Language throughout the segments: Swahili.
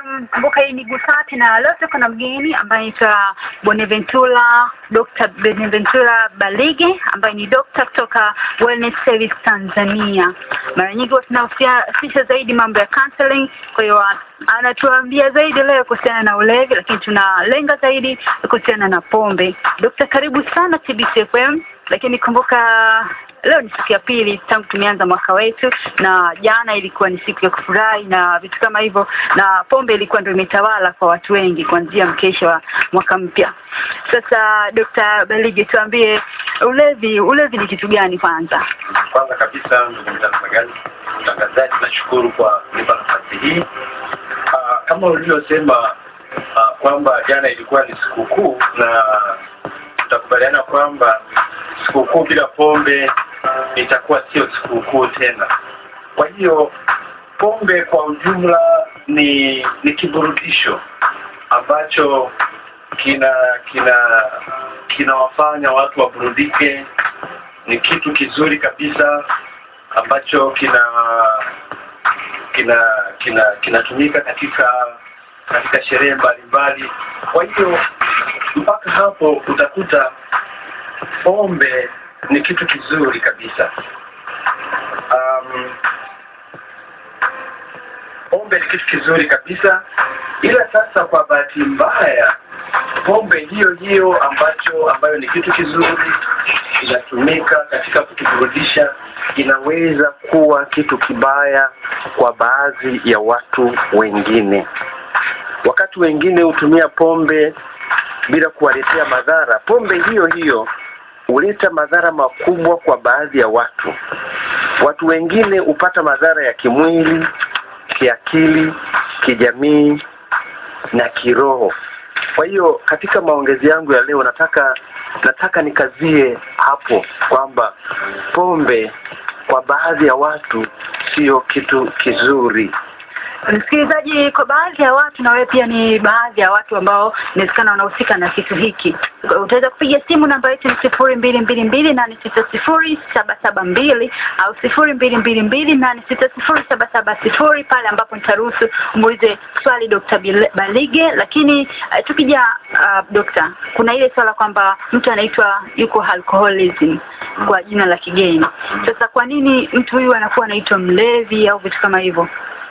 Um, kumbuka hii ni Gusati na leo tuko na mgeni ambaye anaitwa Bonaventura Dr. Bonaventura Balige ambaye ni dokta kutoka Wellness Service Tanzania. Mara nyingi huwa tunahusisha zaidi mambo ya counseling, kwa hiyo anatuambia zaidi leo kuhusiana na ulevi, lakini tunalenga zaidi kuhusiana na pombe. Dokta, karibu sana TBC FM, lakini kumbuka leo ni siku ya pili tangu tumeanza mwaka wetu, na jana ilikuwa ni siku ya kufurahi na vitu kama hivyo, na pombe ilikuwa ndio imetawala kwa watu wengi kuanzia mkesha wa mwaka mpya. Sasa Dr. Balige, tuambie ulevi, ulevi ni kitu gani kwanza? Kwanza kabisa, ndugu mtangazaji, mtangazaji, nashukuru kwa kunipa nafasi hii. Ah, kama ulivyosema ah, kwamba jana ilikuwa ni sikukuu na tutakubaliana kwamba sikukuu bila pombe itakuwa sio sikukuu tena. Kwa hiyo pombe kwa ujumla ni ni kiburudisho ambacho kina kina kinawafanya watu waburudike. Ni kitu kizuri kabisa ambacho kina kina kina kinatumika katika katika sherehe mbalimbali. Kwa hiyo mpaka hapo utakuta pombe ni kitu kizuri kabisa. Um, pombe ni kitu kizuri kabisa, ila sasa kwa bahati mbaya pombe hiyo hiyo ambacho ambayo ni kitu kizuri inatumika katika kutuburudisha inaweza kuwa kitu kibaya kwa baadhi ya watu wengine. Wakati wengine hutumia pombe bila kuwaletea madhara, pombe hiyo hiyo huleta madhara makubwa kwa baadhi ya watu. Watu wengine hupata madhara ya kimwili, kiakili, kijamii na kiroho. Kwa hiyo katika maongezi yangu ya leo nataka nataka nikazie hapo kwamba pombe kwa baadhi ya watu sio kitu kizuri. Msikilizaji, kwa baadhi ya watu na wewe pia ni baadhi ya watu ambao inawezekana wanahusika na kitu hiki, utaweza kupiga simu. Namba yetu ni sifuri mbili mbili mbili nane sita sifuri saba saba mbili au sifuri mbili mbili mbili nane sita sifuri saba saba sifuri pale ambapo nitaruhusu umuulize swali Dr. Balige. Lakini uh, tukija uh, Dokta, kuna ile swala kwamba mtu anaitwa yuko alcoholism kwa jina la kigeni. Sasa kwa nini mtu huyu anakuwa anaitwa mlevi au vitu kama hivyo?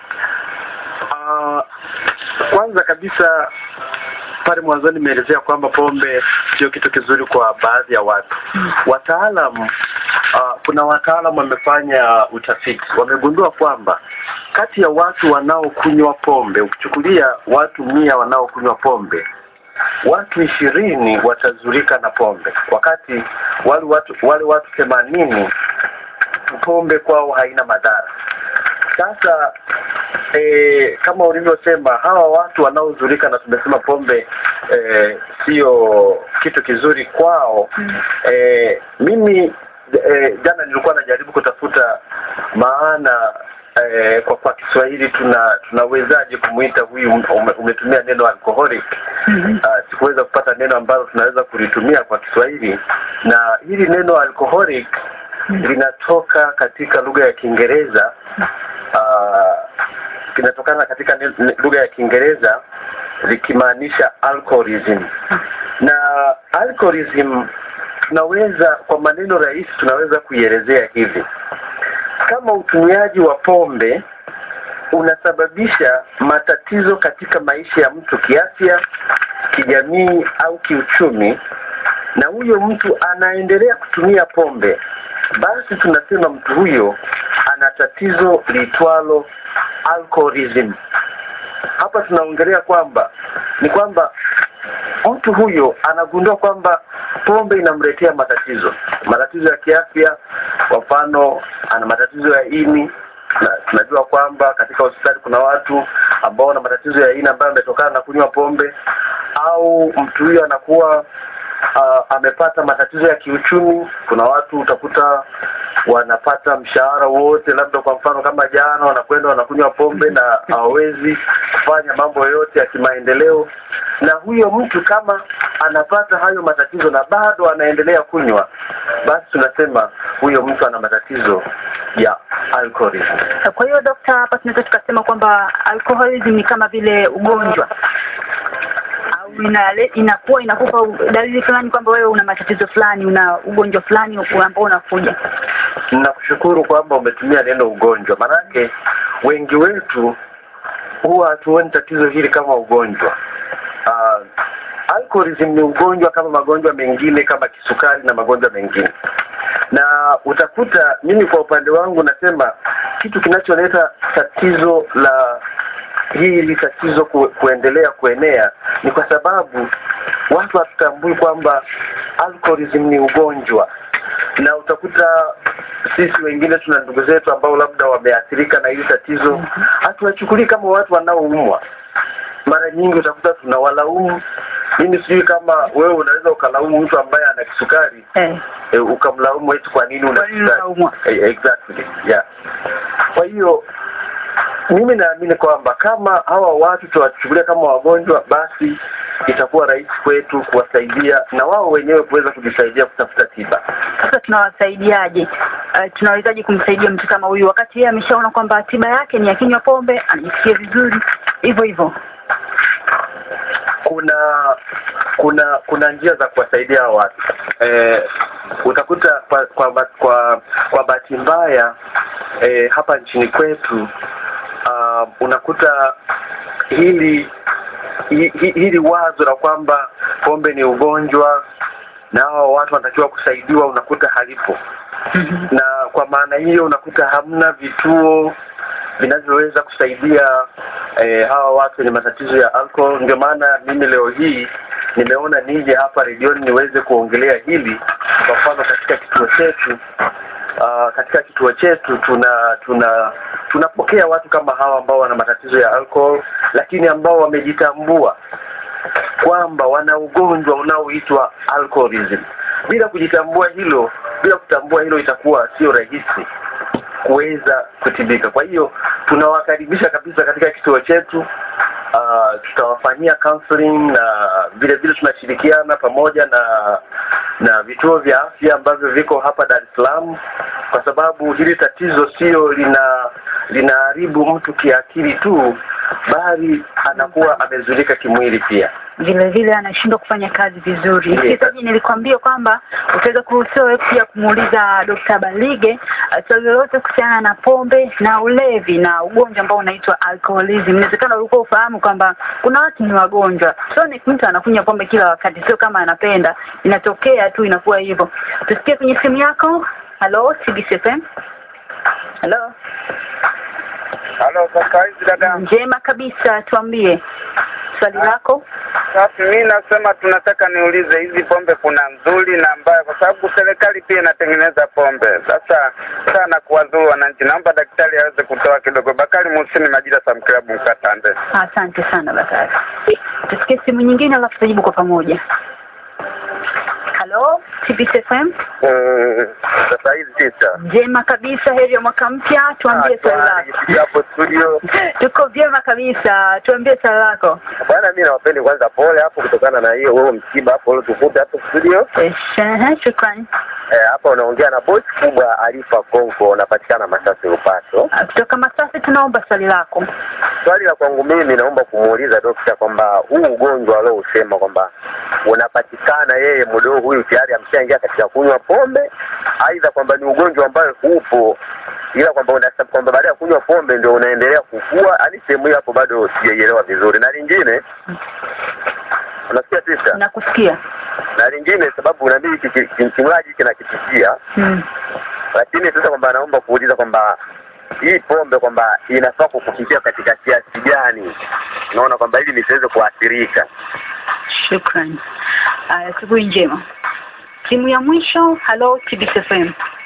Uh, kwanza kabisa pale mwanzoni nimeelezea kwamba pombe sio kitu kizuri kwa baadhi ya watu. Wataalam uh, kuna wataalam wamefanya utafiti, wamegundua kwamba kati ya watu wanaokunywa pombe, ukichukulia watu mia wanaokunywa pombe, watu ishirini watazurika na pombe, wakati wale watu wale watu themanini pombe kwao haina madhara. Sasa e, kama ulivyosema hawa watu wanaozulika na tumesema pombe e, sio kitu kizuri kwao e, mimi e, jana nilikuwa najaribu kutafuta maana e, kwa kwa Kiswahili tuna tunawezaje kumwita huyu ume, umetumia neno alcoholic uh, sikuweza kupata neno ambalo tunaweza kulitumia kwa Kiswahili na hili neno alcoholic linatoka katika lugha ya Kiingereza uh, kinatokana katika lugha ya Kiingereza likimaanisha alcoholism. Na alcoholism tunaweza kwa maneno rahisi tunaweza kuielezea hivi: kama utumiaji wa pombe unasababisha matatizo katika maisha ya mtu kiafya, kijamii au kiuchumi, na huyo mtu anaendelea kutumia pombe, basi tunasema mtu huyo ana tatizo liitwalo alcoholism. Hapa tunaongelea kwamba ni kwamba mtu huyo anagundua kwamba pombe inamletea matatizo, matatizo ya kiafya. Kwa mfano, ana matatizo ya ini na tunajua kwamba katika hospitali kuna watu ambao wana matatizo ya ini ambayo yametokana na kunywa pombe, au mtu huyo anakuwa uh, amepata matatizo ya kiuchumi. Kuna watu utakuta wanapata mshahara wote, labda kwa mfano kama jana wanakwenda wanakunywa pombe na hawawezi kufanya mambo yote ya kimaendeleo, na huyo mtu kama anapata hayo matatizo na bado anaendelea kunywa, basi tunasema huyo mtu ana matatizo ya alcoholism. Kwa hiyo dokta, hapa tunaweza tukasema kwamba alcoholism ni kama vile ugonjwa au inale, inakuwa inakupa dalili fulani kwamba wewe una matatizo fulani, una ugonjwa fulani ambao unakuja. Nakushukuru kwamba umetumia neno ugonjwa, manake wengi wetu huwa hatuoni tatizo hili kama ugonjwa. Uh, alcoholism ni ugonjwa kama magonjwa mengine kama kisukari na magonjwa mengine, na utakuta mimi kwa upande wangu nasema kitu kinacholeta tatizo la hili tatizo ku, kuendelea kuenea ni kwa sababu watu hatutambui kwamba alcoholism ni ugonjwa, na utakuta sisi wengine tuna ndugu zetu ambao labda wameathirika na hili tatizo, hatuwachukulii kama watu wanaoumwa. Mara nyingi utakuta tunawalaumu. Mimi sijui kama wewe unaweza ukalaumu mtu ambaye ana kisukari Eh, e, ukamlaumu eti kwa nini una Kwa nini kisukari. unaumwa? Eh, exactly yeah. Kwa hiyo mimi naamini kwamba kama hawa watu tuwachukulia kama wagonjwa, basi itakuwa rahisi kwetu kuwasaidia na wao wenyewe kuweza kujisaidia kutafuta tiba. sasa tunawasaidiaje? Uh, tunawezaje kumsaidia mtu kama huyu wakati yeye ameshaona kwamba tiba yake ni akinywa pombe anajisikia vizuri hivyo hivyo? Kuna kuna kuna njia za kuwasaidia hawa watu eh, utakuta kwa kwa ba- kwa, kwa bahati mbaya eh, hapa nchini kwetu uh, unakuta hili hi, hi, hili wazo la kwamba pombe ni ugonjwa na hawa watu wanatakiwa kusaidiwa unakuta halipo Mhm. na kwa maana hiyo unakuta hamna vituo vinavyoweza kusaidia eh, hawa watu wenye matatizo ya alcohol. Ndio maana mimi leo hii nimeona nije hapa redioni niweze kuongelea hili. Kwa mfano katika kituo chetu uh, katika kituo chetu tuna tuna tunapokea watu kama hawa ambao wana matatizo ya alcohol, lakini ambao wamejitambua kwamba wana ugonjwa unaoitwa alcoholism. Bila kujitambua hilo, bila kutambua hilo, itakuwa sio rahisi kuweza kutibika. Kwa hiyo tunawakaribisha kabisa katika kituo chetu. Uh, tutawafanyia counseling na vile vile tunashirikiana pamoja na na vituo vya afya ambavyo viko hapa Dar es Salaam, kwa sababu hili tatizo sio lina linaharibu mtu kiakili tu, bali anakuwa amezulika kimwili pia. vile vile anashindwa kufanya kazi vizuri. Yes. Msikilizaji, nilikwambia kwamba utaweza kuruhusiwa wewe pia kumuuliza Dr. Balige uh, swali lolote kuhusiana na pombe na ulevi na ugonjwa ambao unaitwa alcoholism. Inawezekana ulikuwa ufahamu kwamba kuna watu ni wagonjwa, sio ni mtu anakunywa pombe kila wakati, sio kama anapenda, inatokea tu, inakuwa hivyo. Tusikie kwenye simu yako. Halo, CBC FM. Halo, Halo, kaka hizi dada. njema kabisa, tuambie swali lako. Sasa mimi nasema tunataka niulize hizi pombe kuna nzuri na mbaya, kwa sababu serikali pia inatengeneza pombe. Sasa sana kuwadhuru wananchi, naomba daktari aweze kutoa kidogo. Bakari Musini, Majira Sam Club, Mkatande. Asante sana Bakari. Tusikie simu nyingine alafu tutajibu kwa pamoja. Halo, TBC FM. Mm, Sasa hizi tisa Njema kabisa, heri ya mwaka mpya. Tuambie swali lako. hapo studio Tuko vyema kabisa, tuambie swali lako. bwana, mimi nawapeni kwanza pole hapo kutokana na hiyo wewe msiba hapo uliotukuta hapo studio. Ehe, shukrani. Eh, hapa unaongea na bosi kubwa Alifa Konko, unapatikana Masasi Upato. Ah, Kutoka Masasi tunaomba swali lako. Swali la kwangu mimi naomba kumuuliza dokta kwamba huu ugonjwa aliousema kwamba unapatikana yeye mdogo huyu tayari ameshaingia katika kunywa pombe, aidha kwamba ni ugonjwa ambayo upo ila kwamba unasema kwamba baada ya kunywa pombe ndio unaendelea kukua, hadi sehemu hiyo hapo bado sijaielewa vizuri. Na lingine unasikia tisa, Nakusikia. na lingine sababu unabii kinywaji kinakitikia Hmm. lakini sasa kwamba anaomba kuuliza kwamba hii pombe kwamba inafaa kukufikia katika kiasi gani, unaona kwamba ili nisiweze kuathirika. Shukrani. Aya, asubuhi njema. Simu ya mwisho. Halo, TBC FM.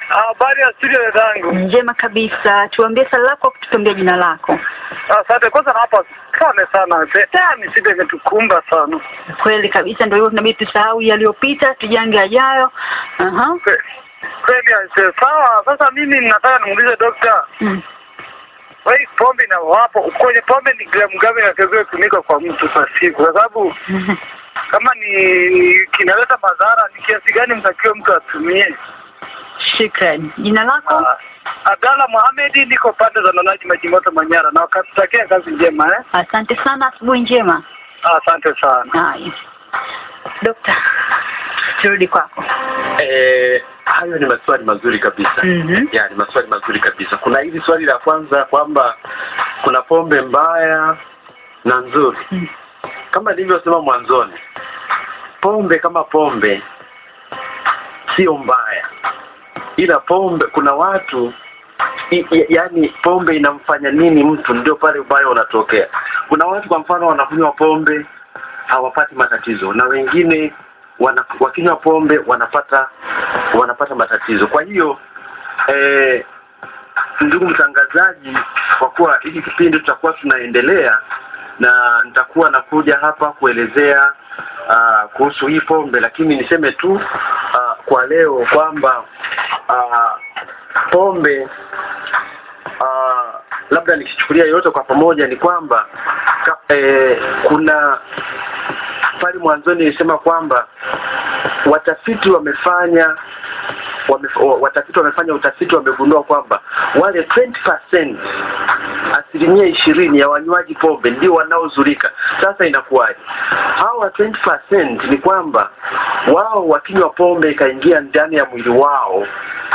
Habari ya studio dadangu. Njema kabisa. Tuambie swali lako, tutuambie jina lako. Asante. Kwanza nawapa pole sana, tena shida imetukumba sana. Kweli kabisa, ndio hivyo, tunabidi tusahau yaliyopita, tujange yajayo. Aha. Kwe- Kweli aise. Sawa, sasa mimi nataka nimuulize dokta, Mm. wewe pombe na wapo kwenye pombe ni gramu ngapi inatakiwa kutumika kwa mtu kwa siku? Kwa sababu kama ni kinaleta madhara, ni kiasi gani mtakiwa mtu atumie? Shukran. Jina lako? Ah, Abdalla Mohamed, niko pande za Lalaji Majimoto Manyara, na wakatutakia kazi njema eh. Asante sana, asubuhi njema. Asante sana. Haya. Dokta, turudi kwako. Eh, hayo ni maswali mazuri kabisa Mhm. ya ni maswali mazuri kabisa kuna hili swali la kwanza kwamba kuna pombe mbaya na nzuri Mm. kama nilivyosema mwanzoni pombe kama pombe sio mbaya ila pombe kuna watu i, i, yani pombe inamfanya nini mtu ndio pale ubaya unatokea kuna watu kwa mfano wanakunywa pombe hawapati matatizo na wengine wana, wakinywa pombe wanapata wanapata matatizo kwa hiyo eh, ndugu mtangazaji kwa kuwa hiki kipindi tutakuwa tunaendelea na nitakuwa nakuja hapa kuelezea uh, kuhusu hii pombe lakini niseme tu uh, kwa leo kwamba uh, pombe uh, labda nikichukulia yote kwa pamoja ni kwamba ka, eh, kuna pale mwanzoni nilisema kwamba watafiti wamefanya wame, watafiti wamefanya utafiti wamegundua kwamba wale 20% asilimia ishirini ya wanywaji pombe ndio wanaozulika sasa inakuwaje hawa 20% ni kwamba wao wakinywa pombe ikaingia ndani ya mwili wao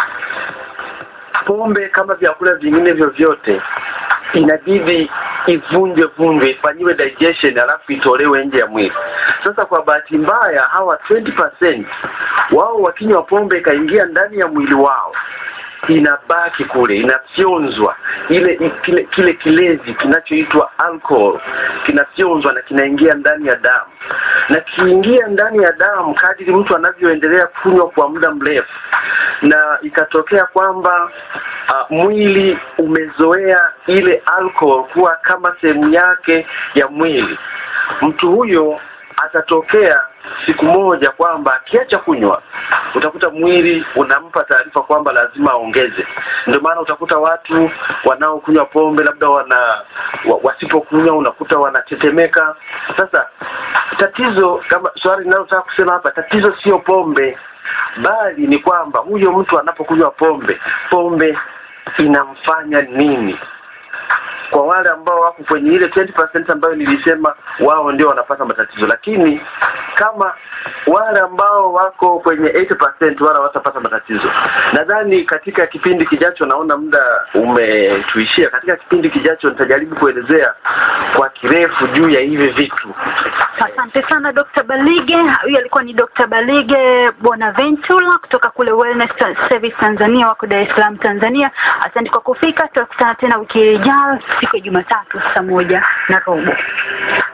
pombe kama vyakula vingine vyovyote inabidi ivunjwe vunjwe ifanyiwe digestion alafu itolewe nje ya mwili sasa kwa bahati mbaya hawa 20% wao wakinywa pombe ikaingia ndani ya mwili wao inabaki kule inafyonzwa ile i- kile kile kilezi kinachoitwa alcohol kinafyonzwa na kinaingia ndani ya damu na kiingia ndani ya damu kadiri mtu anavyoendelea kunywa kwa muda mrefu na ikatokea kwamba uh, mwili umezoea ile alcohol kuwa kama sehemu yake ya mwili mtu huyo atatokea siku moja kwamba akiacha kunywa utakuta mwili unampa taarifa kwamba lazima aongeze ndio maana utakuta watu wanaokunywa pombe labda wana wa, wasipokunywa unakuta wanatetemeka sasa tatizo kama swali linalotaka kusema hapa tatizo sio pombe bali ni kwamba huyo mtu anapokunywa pombe pombe inamfanya nini kwa wale ambao wako kwenye ile 20% ambayo nilisema wao ndio wanapata matatizo lakini kama wale ambao wako kwenye 80% wala watapata matatizo nadhani katika kipindi kijacho naona muda umetuishia katika kipindi kijacho nitajaribu kuelezea kwa kirefu juu ya hivi vitu Asante sana Dr. Balige. Huyu alikuwa ni Dr. Balige Bonaventura kutoka kule Wellness Service Tanzania, wako Dar es Salaam Tanzania. Asante kwa kufika, tutakutana tena wiki ijayo siku ya Jumatatu saa moja na robo.